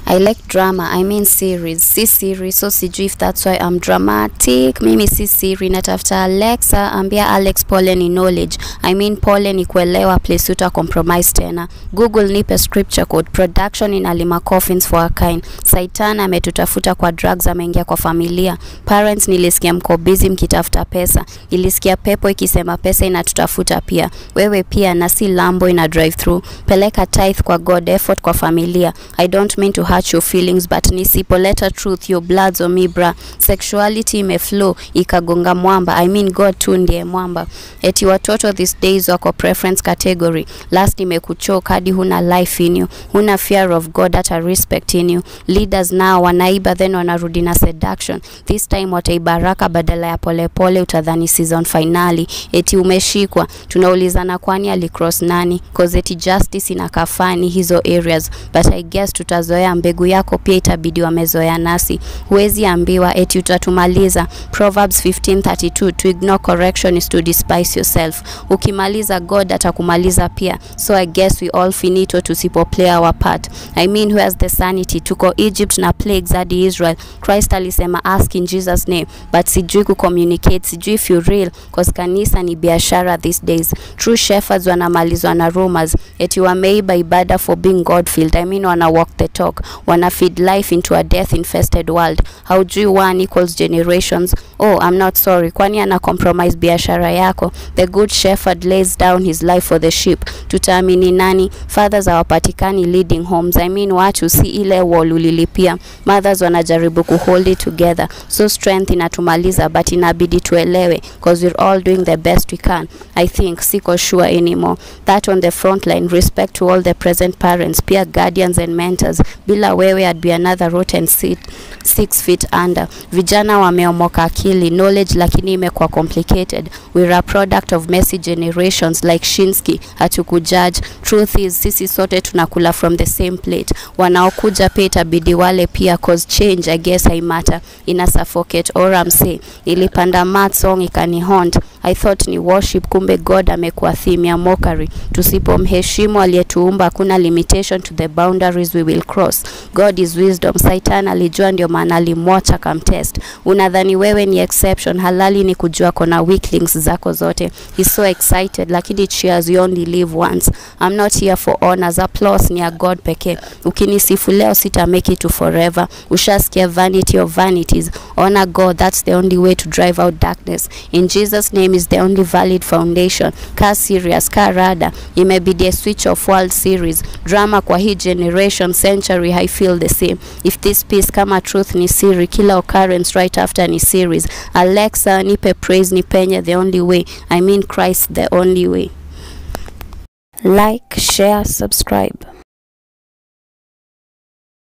I like drama, I mean series. Si series, so sijui if that's why I'm dramatic. Mimi si siri, natafuta Alexa, ambia Alex pole ni knowledge. I mean pole ni kuelewa place uta compromise tena. Google nipe scripture code. Production inalima coffins for a kind. Saitan ametutafuta kwa drugs, ameingia kwa familia. Parents nilisikia mko busy mkitafuta pesa. Nilisikia pepo ikisema pesa inatutafuta pia. Wewe pia na si Lambo ina drive through. Peleka tithe kwa God, effort kwa familia. I don't mean to hurt your feelings but nisipoleta truth your bloods on me bra. Sexuality imeflow ikagonga mwamba. I mean God tu ndiye mwamba. Eti watoto these days wako preference category. Last imekuchoka hadi huna life in you. Huna fear of God hata respect in you. Leaders now wanaiba then wanarudi na seduction. This time wataibaraka badala ya polepole utadhani season finali. Eti umeshikwa. Tunaulizana kwani alicross nani? Cause eti justice inakaa fani hizo areas. But I guess tutazoea mbegu yako pia itabidi wamezoea nasi. Huwezi ambiwa eti utatumaliza. Proverbs 15:32 to ignore correction is to despise yourself. Ukimaliza God atakumaliza pia. So I guess we all finito tusipo play our part. I mean who has the sanity? Tuko Egypt na plagues hadi Israel. Christ alisema ask in Jesus name. But sijui kucommunicate, sijui if you real cause kanisa ni biashara these days. True shepherds wanamalizwa na rumors. Eti wameiba ibada for being God filled. I mean wana walk the talk. Wana feed life into a death infested world. Haujui one equals generations. Oh, I'm not sorry. Kwani ana compromise biashara yako? The good shepherd lays down his life for the sheep. Tutaamini nani? Fathers hawapatikani leading homes. I mean watu si ile wall ulilipia. Mothers wanajaribu kuhold it together. So strength inatumaliza but inabidi tuelewe cause we're all doing the best we can. I think siko sure anymore. That on the front line respect to all the present parents, pia guardians and mentors. Bila wewe I'd be another rotten seat, six feet under. Vijana wameomoka akili knowledge, lakini imekuwa complicated. We're a product of messy generations like Shinsky. Hatukujudge. Truth is sisi sote tunakula from the same plate. Wanaokuja pia itabidi wale pia cause change I guess I matter. Ina suffocate or I'm say. Nilipanda mat song ikani haunt. I thought ni worship, kumbe God amekuwa theme ya mockery. Tusipomheshimu aliyetuumba, hakuna limitation to the boundaries we will cross. God is wisdom. Satan alijua, ndio maana alimwacha kamtest. Unadhani wewe ni exception, halali ni kujua kona weaklings zako zote. He's so excited, lakini cheers, you only live once. I'm not here for honors, applause ni ya God pekee. Ukinisifu leo sita make it to forever. Ushasikia vanity of vanities. Honor God, that's the only way to drive out darkness. In Jesus name is the only valid foundation. Ka serious, ka rada. Imebidi a switch of world series. Drama kwa hii generation century I feel the same. If this piece kama truth ni siri, kila occurrence right after ni series. Alexa nipe praise nipenye the only way. I mean Christ the only way. Like, share, subscribe.